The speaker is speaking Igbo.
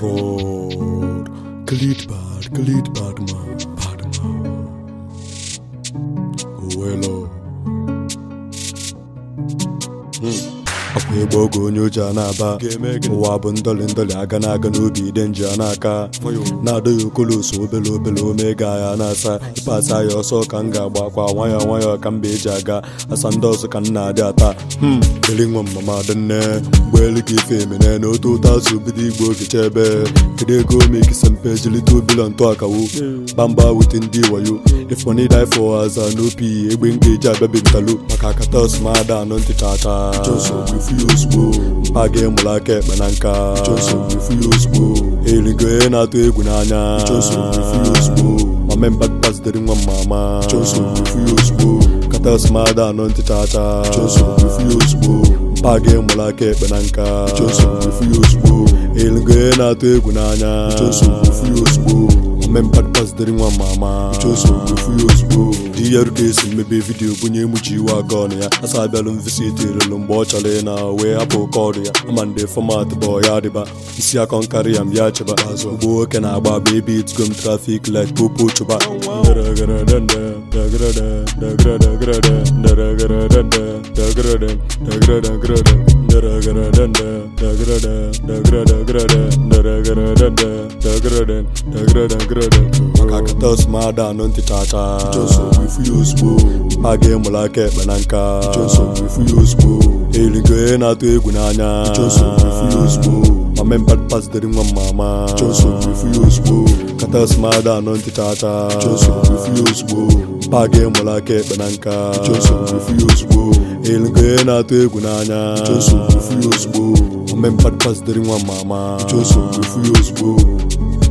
road. Cleat bad, cleat bad man, bad man. Owelo. akwa ịgba oge onye oji a na-aba ụwa bụ ndọlị ndọlị aga na-aga n'obi ide nji a n'aka na-adọ ya okoloso obele obele omega ya na-asa ịpasa ya ọsọ ka m ga-agba akwa nwayọọ nwayọọ ka mba eji aga asa ndị ọzọ ka m na-adị ata dịrị nwa mama dị nne ụgbọelu ka ife emene na otu ụtọ azụ bido igbo ogecha ebe kedu ego omekisa mpe jilite obilo ntụ akawo bamba wute ndị wayo ifoni die for aza n'opi egbe m ga-eji abịabi ntalo maka akatos ma ada anọ ntị chacha mpa gị mụrụ aka ekpe na nka erigo onye na-atụ egwu n'anya mame mbakpazitere nwa mmama katas ma ada anọ ntị chacha mpa gị mụrụ aka ekpe na nka erigo onye na-atụ egwu n'anya mmempadpazitere nwa mama di ya ruka esi mmebe vidiyo bunye emuchi iwe aka ọnụ ya asa abịalụ mvisiti relu mgbe ọ chọrọ ị na wee hapụ kọdụ ya ama ndị fọmat bụ ya dịba isi akọ nkarị ya mbịa chịba ugbo nwoke na-agba agba ebe itgom trafik light popo chụba maka akatos ma ada anọ ntị chacha a ga-emụrụ aka ekpe na nka erigo onye na-atụ egwu n'anya mame mbadpazitere nwa mmama katas ma ada anọ ntị chacha a ga-emụrụ aka ekpe na nka erigo onye na-atụ egwu n'anya mame mbadpazitere nwa mmama